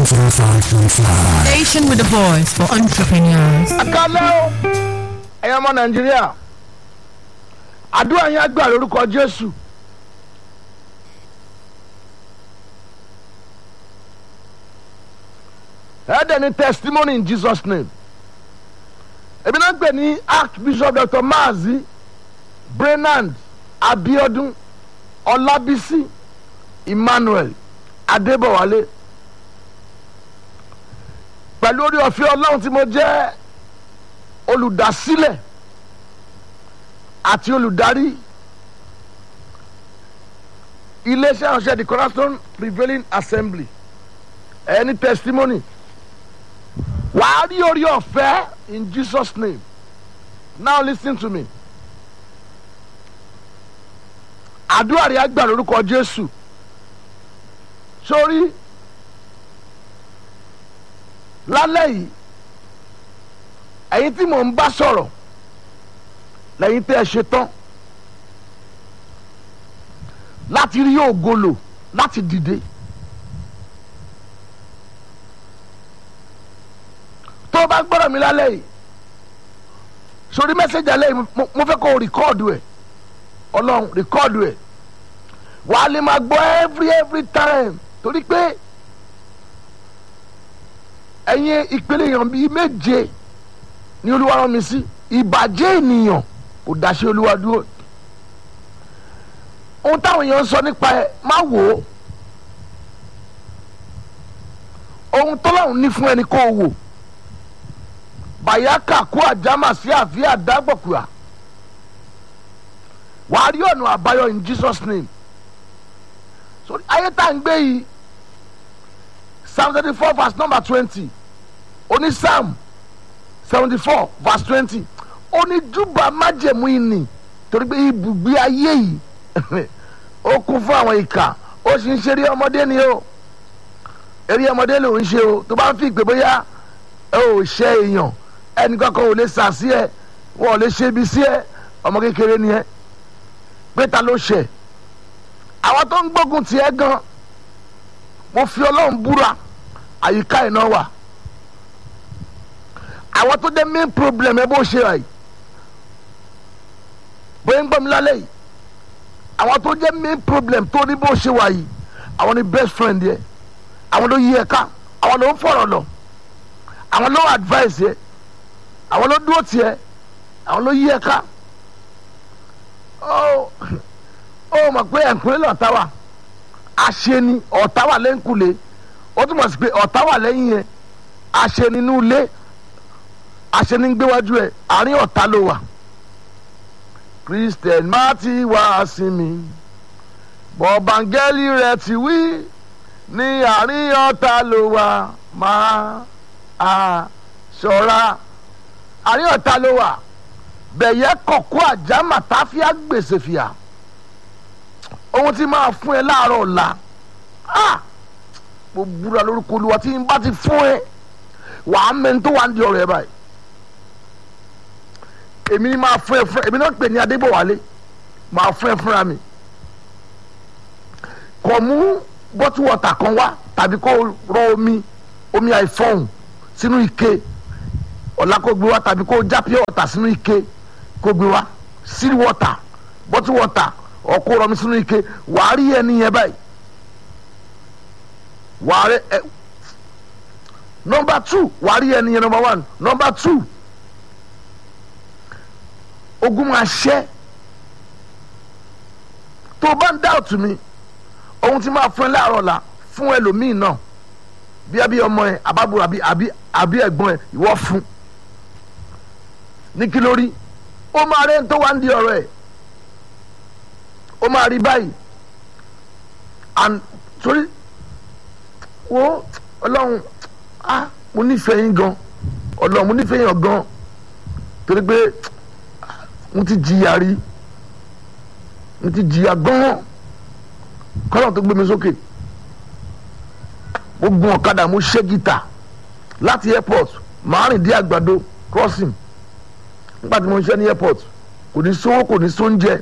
105.5. Station with a voice for entrepreneurs. àkàlẹ́ o ẹ̀yin ọmọ nàìjíríà àdúrà yẹn á gbà lórúkọ jésù ẹ̀ẹ́dẹ̀ ní testimony in jesus name èmi náà ń pè ní archbishop dr maazi brenand abiodun ọlábísí emmanuel adébọwálé pẹ̀lú orí ọ̀fẹ́ ọlọ́run tí mo jẹ́ olùdásílẹ̀ àti olùdarí iléeṣẹ́ ìránṣẹ́ the cornerstone prevailing assembly ẹni testimony wàá rí orí ọ̀fẹ́ in jesus name now lis ten to me àdúrà rẹ̀ á gbà lórúkọ jésù sórí lálẹ́ yìí ẹ̀yin tí mò ń bá sọ̀rọ̀ lẹ́yìn tẹ́ ẹ ṣe tán láti rí ògolo láti dìde tó o bá gbọ́dọ̀ mi lálẹ́ yìí sórí mẹ́sẹ̀gì alẹ́ yìí mo- mo fẹ́ kó o rìkọ́ọ̀dù ẹ̀ ọlọ́run rìkọ́ọ̀dù ẹ̀ wàá lè máa gbọ́ every every time torí pé ẹ̀yin ìpele èèyàn bíi méje ní olúwa rán mi sí ìbàjẹ́ ènìyàn kò dáṣẹ́ olúwa dúró ohun táwọn èèyàn ń sọ nípa ẹ má wò ó ohun tọ́láhùn ní fún ẹni kó o wò bàyákà kó àjámà sí àfíà dágbọ̀kùà wàá rí ọ̀nà àbáyọ in jesus name so ayé tá à ń gbé yìí psalm thirty four verse number twenty oní psalm seventy four verse twenty oníjúbà májẹ̀mú ìní torí pé ibùgbé ayé yìí ó kún fún àwọn ìkà ó sì ń ṣeré ọmọdé ni o eré ọmọdé ló ń ṣe o tó bá ń fi ìpè bóyá ẹ ò ṣe èèyàn ẹnì kankan ò lè sà sí ẹ wọn ò lè ṣe ibi sí ẹ ọmọ kékeré ni ẹ pé ta ló ṣe àwọn tó ń gbógun tiẹ̀ gan mo fi ọlọ́run búra àyíká iná wà àwọn tó dé main problem ẹ bó ṣe rà yìí bóyá ń gbọ́ mi lálẹ́ yìí àwọn tó jẹ́ main problem tó ní bó ṣe wà yìí àwọn ni best friend yẹ àwọn ló yí ẹ ká àwọn ló ń fọ̀rọ̀ lọ àwọn ló advice yẹ àwọn ló dúró tiẹ àwọn ló yí ẹ ká ó ó mọ̀ pé ẹ̀kúnlẹ̀ lọ́ta wà aṣeni ọ̀tá wà lẹ́ńkulè ó túmọ̀ sí pé ọ̀tá wà lẹ́yìn yẹn aṣeni inú ilé aṣeni ń gbéwájú ẹ̀ àárín ọ̀tá ló wà christian má ti wá sí mi bọ̀bángẹ́lì rẹ̀ ti wí ní àárín ọ̀tá ló wà máa a ṣọ́ra àárín ọ̀tá ló wà bẹ̀yẹ kọ̀kọ́ àjámà táfíà gbèsè fìyà ohun tí máa fún ẹ láàárọ̀ ọ̀la ah mo búra lórúkọ olúwa tí n bá ti fún ẹ wàá mẹ́ni tó wà ń di ọ̀rọ̀ ẹ báyìí èmi ni máa fún ẹ fún èmi náà pè ní adébọ̀wálé máa fún ẹ fúnra mi kò mú bọ́tú wọ̀tà kan wá tàbí kó rọ omi omi àìfọ̀hún sínú ike ọ̀la kó gbé wá tàbí kó já pure water sínú ike kó gbé wá seal water bọ́tú water ọkọ rọmi sínú ike wàá rí ẹni yẹn báyìí wàá rí ẹ nọmba two wàá rí ẹni yẹn nọmba one nọmba two ogun máa ṣẹ́ tó o bá ń dá òtún mi ohun tí máa fún ẹ láàárọ̀ la fún ẹlòmíì náà bí ẹbí ọmọ ẹ àbábọ̀ àbí àbí àbí ẹ̀gbọ́n ẹ ìwọ fún ní kí lórí ó máa rẹ́ ń tó wá ń di ọ̀rọ̀ ẹ̀ ó máa rí báyìí and torí wo ọlọ́run ah mo nífẹ̀ẹ́ yín gan ọlọ́run mo nífẹ̀ẹ́ yín gan torí pé mo ti jìyà rí mo ti jìyà gan kọ́lọ̀ tó gbé mi sókè mo gun ọ̀kadà mo ṣe gìtà láti airport màá rìn dé àgbàdo crossing nígbà tí mo ń ṣe ní airport kò ní sówó kò ní sóúnjẹ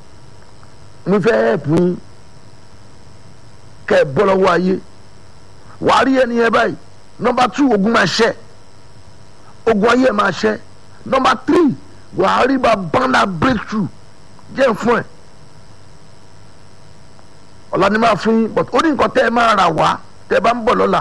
mo fẹ́ help yín kẹ́ ẹ bọ́ lọ́wọ́ ayé wàá rí ẹni yẹn báyìí nọmba two ogun máa ṣẹ ogun ayé máa ṣẹ nọmba three wàá rí bá bánà breakthrough jẹ́ fún ẹ̀ ọ̀la ni máa fún yín but ó ní nǹkan tẹ́ ẹ máa rà wá tẹ́ ẹ bá ń bọ̀ lọ́la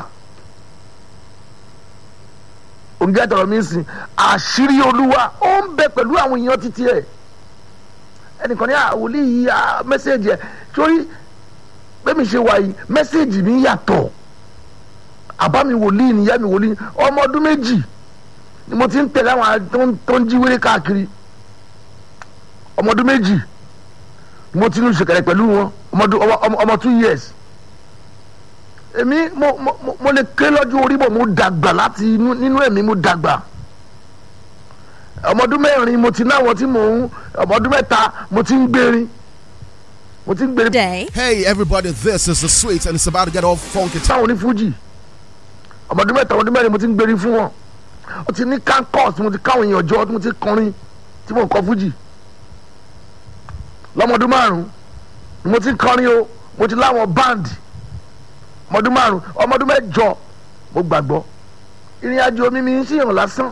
òǹgẹ́ àtọ̀rọ̀ mi sìn àṣírí olúwa ó ń bẹ pẹ̀lú àwọn èèyàn títí ẹ̀ ẹnìkan ní àwòlí yìí mẹ́sẹ̀gì ẹ̀ sórí bẹ́ẹ̀ mi ṣe wà yìí mẹ́sẹ̀gì mi yàtọ̀ àbá mi wòlíì nìyá mi wòlíì ọmọ ọdún méjì ni mo ti ń tẹ̀lé àwọn tó ń jí wéré káàkiri ọmọ ọdún méjì ni mo ti ń ṣèkẹrẹ pẹ̀lú wọn ọmọ two years èmi mo mo mo lè ké lọ́jọ́ orí bọ̀ mo dàgbà láti nínú ẹ̀mí mo dàgbà ọmọdún mẹ́rin mo ti náwọn tí mò ń ọmọdún mẹ́ta mo ti ń gbérin mo ti ń gbérin. Day. Hey everybody, this is the sweet and it's about to get all funky. táwọn onífújì ọmọdún mẹ́ta ọmọdún mẹ́rin mo ti ń gbérin fún wọn ó ti ní kankos mo ti káwọn èèyàn jọ mo ti kọrin tí mo kọ fújì lọ́mọdún márùn-ún ni mo ti kọrin o mo ti láwọn báǹdì ọmọdún márùn ọmọdún mẹ́jọ mo gbàgbọ́ ìrìn àjò mi mi ń ṣèyàn lásán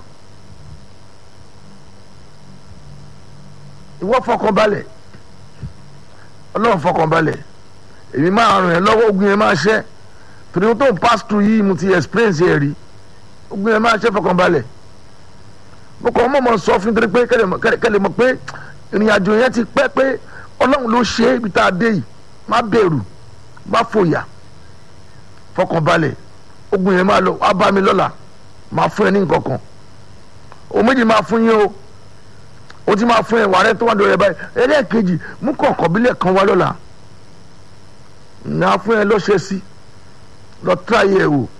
ìwọ fọkànbalẹ̀ ọlọ́run fọkànbalẹ̀ èmi máa ràn ẹ́ lọ́wọ́ ogun yẹn máa ṣẹ́ torí wọn tó ń pass through yìí mo ti experience ẹ̀ rí ogun yẹn máa ṣẹ́ fọkànbalẹ̀ mo kàn mọ̀ mọ̀ sọ fún torí pé kẹ́lẹ̀ mọ̀ pé ìrìn àjò yẹn ti pẹ́ pé ọlọ́run ló ṣe é ibi tá a dé yìí má bẹ̀rù má fòyà fọkànbalẹ̀ ogun yẹn máa lọ wá bá mi lọ́la máa fún ẹ ní nǹkan kan o méjì máa fún yín o o ti máa fún ẹ wàrẹ́ tó wà lórí ẹ báyìí ẹlẹ́ẹ̀kejì mú kọ̀ọ̀kan bílẹ̀ kan wá lọ́la ní a fún ẹ lọ́ṣẹ́ sí lọ tíráyé ẹ wò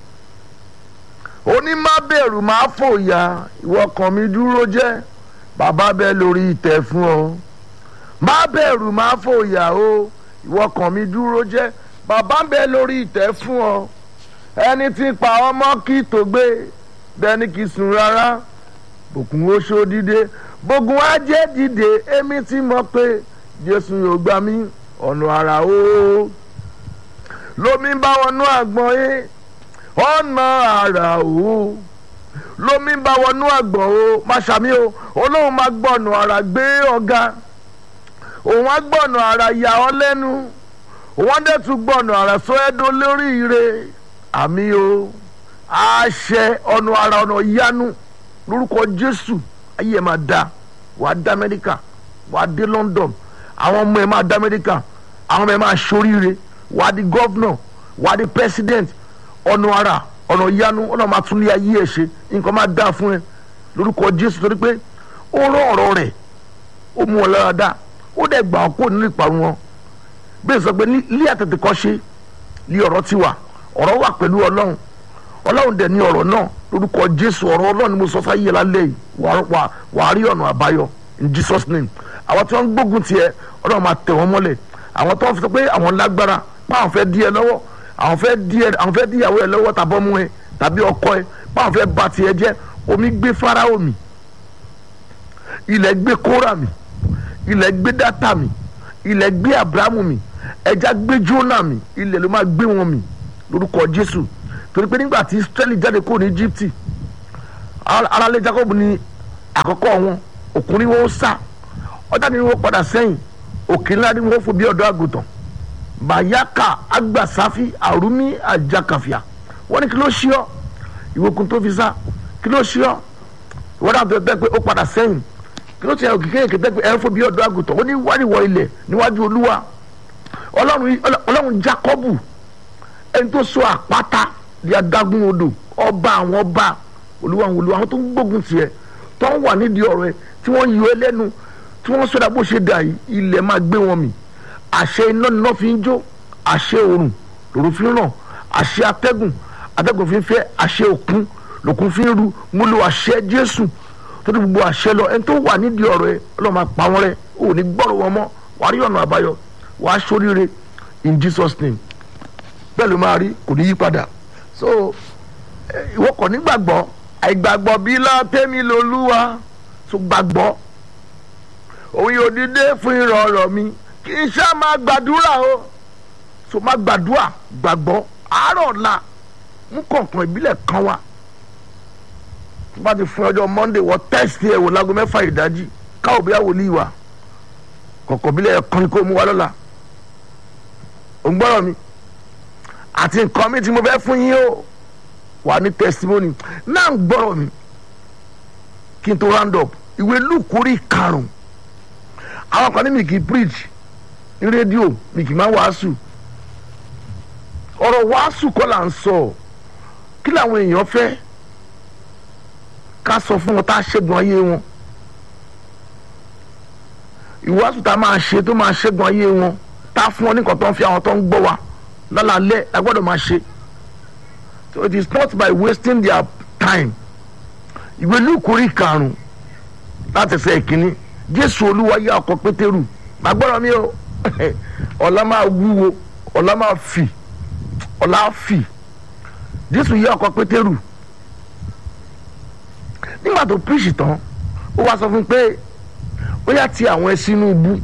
ó ní má bẹ̀rù má fòyà ìwọ kan mi dúró jẹ́ bàbá bẹ́ẹ̀ lórí ìtẹ́ fún ọ má bẹ̀rù má fòyà o ìwọ kan mi dúró jẹ́ bàbá ń bẹ lórí ìtẹ́ fún ọ ẹni tí pa ọmọ kí tó gbé bẹ́ẹ̀ni kì í sùn rárá bòkun oṣó dìde bògùn ajé dìde èmi ti mọ̀ pé jésù yóò gbà mí ọ̀nà àrà o lómi bá wọnú àgbọ̀n yé ọ̀nà àrà o lómi bá wọnú àgbọ̀n o má ṣàmì o olóhùn máa gbọ̀nà àrà gbé ọ̀gá òun á gbọ̀nà àrà yà ọ́ lẹ́nu wọ́n dẹ̀ tún gbọ̀nà àrà sọ ẹ́dọ́ lórí ire àmì o àṣẹ ọ̀nà àrà ọ̀nà ìyanu lórúkọ jésù ayé ẹ̀ máa da wàá dá amẹ́ríkà wàá dé london àwọn ọmọ ẹ̀ máa dá amẹ́ríkà àwọn ọmọ ẹ̀ máa ṣoríire wàá di gọ́vnọ̀ wàá di president ọ̀nà àrà ọ̀nà ìyanu ọ̀nà máa tún ní ayé ẹ̀ ṣe nǹkan máa dá fún ẹ lórúkọ jésù torí pé ó rán ọ̀rọ̀ rẹ̀ ó mú ọ lára dá ó dẹ̀ gbà ọ́ kó nínú ìparun wọn bẹ́ẹ̀ sọ pé ní àtẹ̀tẹ̀ kọ́ ṣe ní ọ̀rọ̀ ti wà ọ̀rọ̀ wà pẹ̀lú ọlọ́run ọlọ́run dẹ̀ ní ọ̀rọ̀ náà lórúkọ jésù ọ̀rọ̀ ọlọ́run ni mo sọ sáyé lálẹ́ yìí wàá rí ọ̀nà àbáyọ in jesus name àwọn tí wọ́n ń gbógun tiẹ̀ ọlọ́run máa tẹ̀ wọ́n mọ́lẹ̀ àwọn tó ń sọ pé àwọn lágbára báwọn fẹ́ dí ẹ lọ́wọ́ àwọn fẹ́ dí ẹ àwọn fẹ́ dí ìyàwó ẹ lọ́wọ́ tàbí ọmọ ẹ tàbí ọkọ ẹ báwọn fẹ́ ba tiẹ̀ jẹ́ omi gbé fáráò mi ilẹ̀ gbé kóra mi ilẹ̀ gbé dátà mi ilẹ̀ gbé abrahamu mi ẹja gbé jóná mi ilẹ̀ ló máa gbé wọn mi lórúkọ jésù torí pé nígbà tí israẹli jáde kúrò ní egypt aráalé jacob ní àkọ́kọ́ wọn òkúrin wọn ó sá ọjà ni wọn padà sẹ́yìn òkè ńlá ni wọn fò bí ọ̀dọ́ àgùntàn bayaka agbasafi arumi ajakafia wọn ní kí ló ṣí ọ ìwòkun tó fi sá kí ló ṣí ọ ìwọ́n dàbí ọ̀dọ́ pé ó padà sẹ́yìn kí ló ti ẹ̀ òkìkẹ́ èké tẹ́gbẹ́ ẹ̀ ń fò bí ọ̀dọ́ àgùntàn ó ní wáríwọ̀ ilẹ̀ níwájú olúwa ọlọ́run jacobu ẹni tó so àpáta di adágún odò ọba àwọn ọba olúwa àwọn olúwa àwọn tó ń gbógun tiẹ̀ tó ń wà nídìí ọ̀rọ̀ ẹ tí wọ́n yọ ẹ lẹ́nu tí wọ́n sọdá bó ṣe dà yìí ilẹ̀ máa gbé wọn mì àṣẹ iná níná fi ń jó àṣẹ òrùn lòrùn fi ń ràn àṣẹ atẹ́gùn atẹ́gùn fi ń fẹ́ àṣẹ òkun lòkun fi ń ru mo lo àṣẹ jésù tó ti gbogbo àṣẹ lọ ẹni tó wà nídìí ọ̀rọ̀ ẹ ọlọ́run máa pa wọ́n rẹ́ ò ní gbọ́rọ̀ wọn mọ́ wàá rí ọ̀nà àbáyọ wàá ṣoríire in jesus name bẹ́ẹ̀ ló máa rí kò ní yí padà so ìwọ kò ní gbàgbọ́ àìgbàgbọ́ bí látẹ́mi lolúwa tó gbàgbọ́ òun yóò dìde fún ìrọ̀rọ̀ mi kì í ṣá máa gbàdúrà o so máa gbàdúrà gbàgbọ́ àárọ̀ ọ̀la mú kọ̀ọ̀kan ìbílẹ̀ kan wá tó bá ti fún ọjọ́ monday wọ tẹ́sítì ẹ̀ wò láago mẹ́fà ìdájí káwọ́ bí wòlíì wà kọ̀ọ̀kan ìbílẹ̀ kan ni kò mú wá lọ́la ò ń gbọ́rọ̀ mi àti nǹkan mi tí mo fẹ́ fún yín o wà ní testimony náà ń gbọ́rọ̀ mi kí n tó round up ìwé lùkúrí karùn-ún àwọn kan ní mi kì í preach ní rédíò mi kì í máa wàásù ọ̀rọ̀ wàásù kọ́ là ń sọ kí làwọn èèyàn fẹ́ ká sọ fún wọn tá a ṣẹ́gun ayé wọn ìwàásù tá a máa ṣe tó máa ṣẹ́gun ayé wọn tá a fún wọn ní nǹkan tó ń fi àwọn tó ń gbọ́ wa lálàálẹ̀ a gbọ́dọ̀ máa ṣe so it is not by wasting their time ìwé lùkúrí karùn-ún láti ṣe ìkíní jésù olúwa yá ọkọ̀ pétérù màá gbọ́dọ̀ mi o ọ̀la máa wúwo ọ̀la máa fì ọ̀la fì jésù yá ọkọ̀ pétérù nígbà tó píríṣì tán ó wá sọ fún un pé ó yá ti àwọn ẹ sínú ibú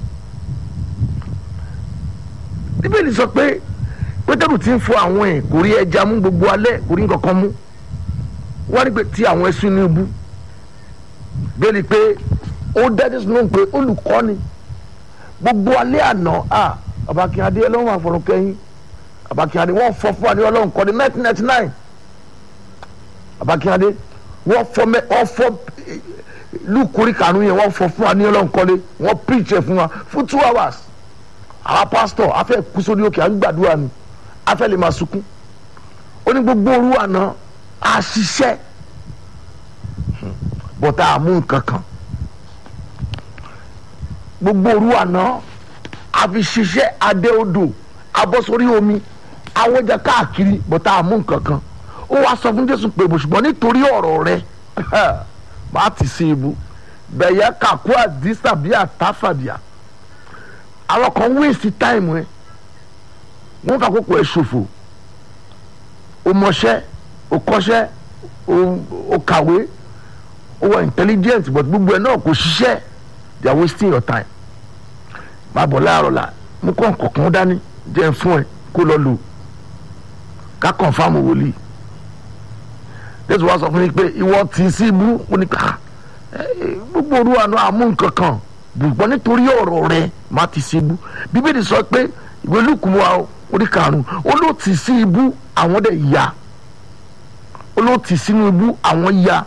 bíbélì sọ pé pétérù ti ń fọ àwọn ẹ̀ kò rí ẹja mú gbogbo alẹ́ kò rí nǹkan kan mú wọ́n rí pé ti àwọn ẹ sínú ibú bẹ́ẹ̀ni pé ó dẹ́ni sínú pé olùkọ́ni gbogbo alẹ́ àná à abakínyadé ọlọ́run àfọ̀rọ̀ kẹ́yìn abakínyadé wọ́n fọ fún wa ní ọlọ́run kọ́ni nineteen ninety nine abakínyadé wọ́n fọ mẹ́ wọ́n fọ lukuri kanu yẹn wọ́n fọ fún wa ní ọlọ́run kọ́ni wọ́n preach ẹ̀ fún wa fún two hours àwa pastor afẹ́ kú sórí òkè à ń gbàdúrà ni afẹ́ lè máa sunkún ó ní gbogbo òru àná àṣìṣe bọ́tà àmú nǹkan kan gbogbo òru àná àfi ṣiṣẹ́ adé odò abọ́sórí omi awọ́jà káàkiri bọ́tà àmú nǹkan kan ó wàá sọ fún jésù pé ṣùgbọ́n nítorí ọ̀rọ̀ rẹ bá ti ṣe ibu bẹ̀yẹ kàkú àdìsá bíi àtàfàdìà àwọn kan wéèsì táìmù ẹ wọn kà kókò ẹ ṣòfò o mọṣẹ́ o kọ́ṣẹ́ o kàwé o wà intelligent but gbogbo ẹ náà kò ṣiṣẹ́ they are wasting your time máa bọ̀ láàárọ̀ la mú kọ́ nǹkan dání jẹ́ fún ẹ kó lọ lò ká confam wòlíì jésù wá sọ fún mi pé ìwọ tì í sí ibú ó ní ká gbogbo òru àná àmú nǹkan kan ṣùgbọ́n nítorí ọ̀rọ̀ rẹ má ti sí ibú bíbélì sọ pé ìwé lùkùn wa orí karùn-ún ó ló tì sí ibú àwọn dẹ̀ ya ó ló tì sínú ibú àwọn ya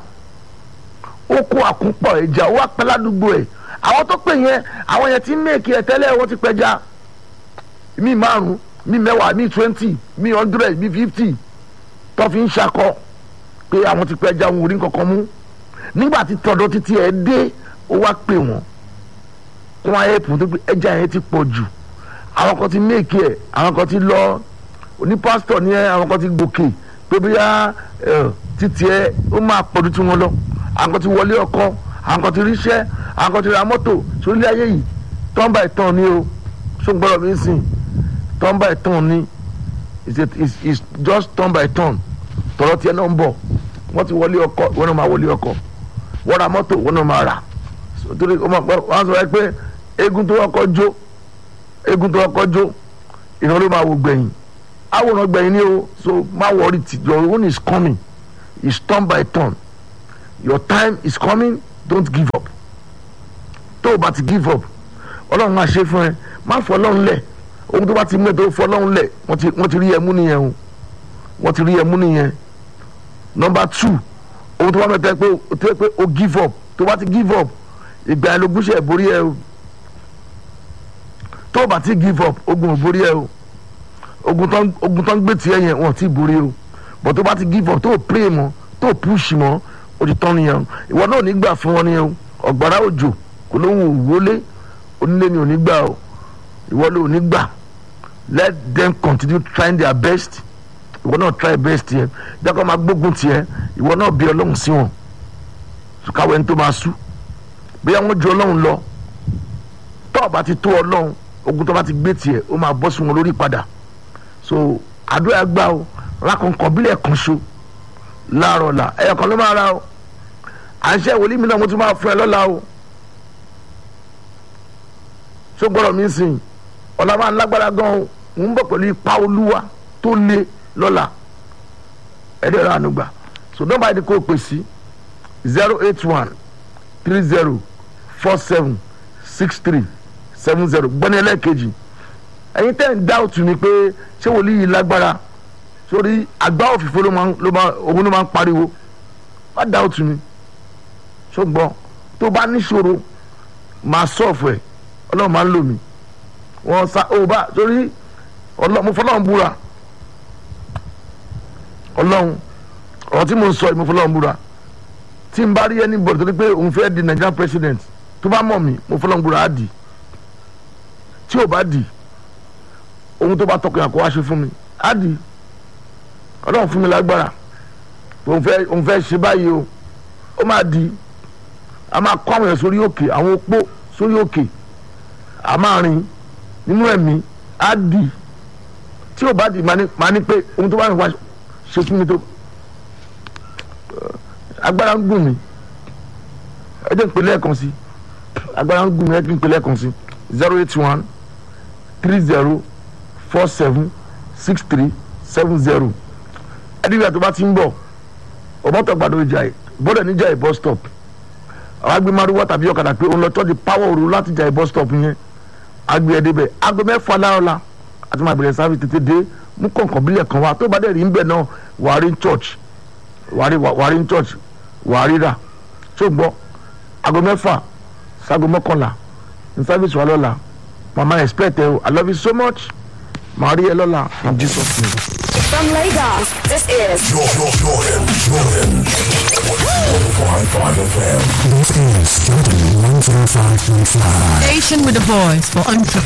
ó kó àkúpọ̀ ẹja ó wá pẹ́ ládùúgbò ẹ̀ àwọn tó pè yẹn àwọn yẹn ti ń mèkì ẹ̀ tẹ́lẹ̀ wọ́n ti pẹja mi márùn mi mẹ́wàá mi twenty mi hundred mi fifty tó fi ń ṣakọ pé àwọn ti pẹja wọn ò rí nǹkan kan mú nígbà tí tọ̀dọ̀ títí ẹ̀ dé ó wá pè wọ́n kún ayé pọ̀ tó pé ẹja yẹn ti pọ̀ jù àwọn kan ti méèkì ẹ̀ àwọn kan ti lọ oní pásítọ̀ ní ẹ àwọn kan ti gòkè pé bóyá títí ẹ ó máa pọ̀ ju tí wọ́n lọ àwọn kan ti wọlé ọkọ àwọn kan ti ríṣẹ́ àwọn kan ti ra mọ́tò sórílẹ̀ ayé yìí tọ́ǹbà ìtàn ni o ṣó ń gbọ́dọ̀ mi sìn tọ́ǹbà ìtàn ni it's just tọ́ǹbà ìtàn tọ̀rọ̀ tiẹ̀ náà ń bọ̀ wọ́n ti wọlé ọkọ wọ́n náà máa wọlé ọkọ wọ́n ra mọ́tò wọ́n náà máa rà torí wọ́n sọ pé eégún tó kọ́kọ́ jó eégún tó kọ́kọ́ jó ìran ló máa wò gbẹ̀yìn àwòrán gbẹ̀yìn ni o so má worry ti your own is coming it's turn by turn your time is coming don't give up tó o bá ti give up ọlọ́run máa ṣe fún ẹ má fọ ọlọ́run lẹ̀ ohun tó bá ti mú ẹ tó fọ ọlọ́run lẹ̀ wọ́n ti rí ẹ mú nìyẹn o wọ́n ti rí ẹ mú nìyẹn number two ohun tó bá mẹ́ta pé o give up tó bá ti give up ìgbà ẹ ló gúnṣẹ́ borí ẹ o tó o bá ti give up ogun ò borí ẹ o ogun tó ń gbé tiẹ̀ yẹn wọn ò tí ì borí o but tó o bá ti give up tó o pray mọ́ tó o push mọ́ o ti tán nìyẹn o ìwọ náà ò ní gbà fún wọn nìyẹn o ọ̀gbàrá òjò kò lóhùn òwúrọ́lé onílé ni ò ní gbà o ìwọ ló ò ní gbà let them continue trying their best ìwọ náà try best yẹn jákọ́ máa gbógun tiẹ̀ ìwọ náà bí ọlọ́run sí wọn káwé ní tó máa sú bóyá wọ́n ju ọlọ́run lọ tó o bá ti tó ọlọ́run ogun tó bá ti gbé tiẹ̀ ó máa bọ́ sí wọn lórí padà so àdúrà gbà o rákọ̀ǹkọ̀ bílẹ̀ kan ṣo láàárọ̀ la ẹ̀yọ̀ kan ló máa ra o à ń ṣe ìwòlí mi náà mo tún máa fún ẹ lọ́la o ṣó gbọ́dọ̀ mi sìn ọ̀la máa ń lágbára gan o ń bọ̀ pẹ̀lú ipa olúwa tó le lọ́la ẹ̀dẹ̀ rà ànúgbà so nọ́mbà yìí ni kò pè sí zero eight one three zero four seven six three seven zero gbọ́ni ẹlẹ́ẹ̀kejì ẹ̀yin tẹ́ ń dá òtún ni pé ṣé wòlíì yìí lágbára sórí àgbá òfìfo ló máa ń- ló máa òun ló máa ń pariwo má dá òtún ni ṣùgbọ́n tó bá níṣòro máa sọ̀fù ẹ̀ ọlọ́run máa ń lò mí wọ́n sa ó bá sórí ọlọ́run mo fọlọ́run búra ọlọ́run ọ̀rọ̀ tí mo ń sọ yìí mo fọlọ́run búra tí n bá rí ẹni bọ̀dọ̀ tó ní pé òun fẹ́ di Nigerian president tó bá mọ̀ mí mo fọlọ́run búra á dì tí ò bá dì ohun tó bá tọkàn kó wá ṣe fún mi á dì ọlọ́run fún mi lágbára òun fẹ́ òun fẹ́ ṣe báyìí o ó máa di a máa kọ́ àwọn èèyàn sórí òkè àwọn opó sórí òkè a máa rìn nínú ẹ̀mí á di tí ò bá di máa ní máa ní pé ohun tó bá ń wá ṣe fún mi tó agbára ń gùn mí ẹ jẹ́ ń pè lẹ́ẹ̀kan sí agbára ń gùn mí ẹ jẹ́ ń pè lẹ́ẹ̀kan sí zero eight one three zero four seven six three seven zero ẹdínwó àti bá ti ń bọ̀ ọmọọtọ gbàdọ ìjà ẹ bọ́dẹ̀ níjà ẹ bus stop àwọn agbé maruwa tàbí ọ̀kadà pé òun lọ tọ́ di power òru láti jà ẹ bus stop yẹn agbé ẹdẹ bẹ aago mẹ́fà láọ̀la àti máa bẹ̀rẹ̀ sáfì tètè dé mú kọ̀ọ̀kan bílẹ̀ kan wá tó bá dẹ̀ rí ń bẹ̀ náà wàá rí church wàá rí wàá rí church wàá rí rà tó gbọ́ aago mẹ́fà sago mọ́kànlá ní sáfìsì wa lọ́la mama expect ẹ o i love you so much màá rí ẹ lọ́la in jesus name. From Lagos, this is Jordan, Jordan, Jordan. 105.5 FM. Station with a voice for entrepreneurs.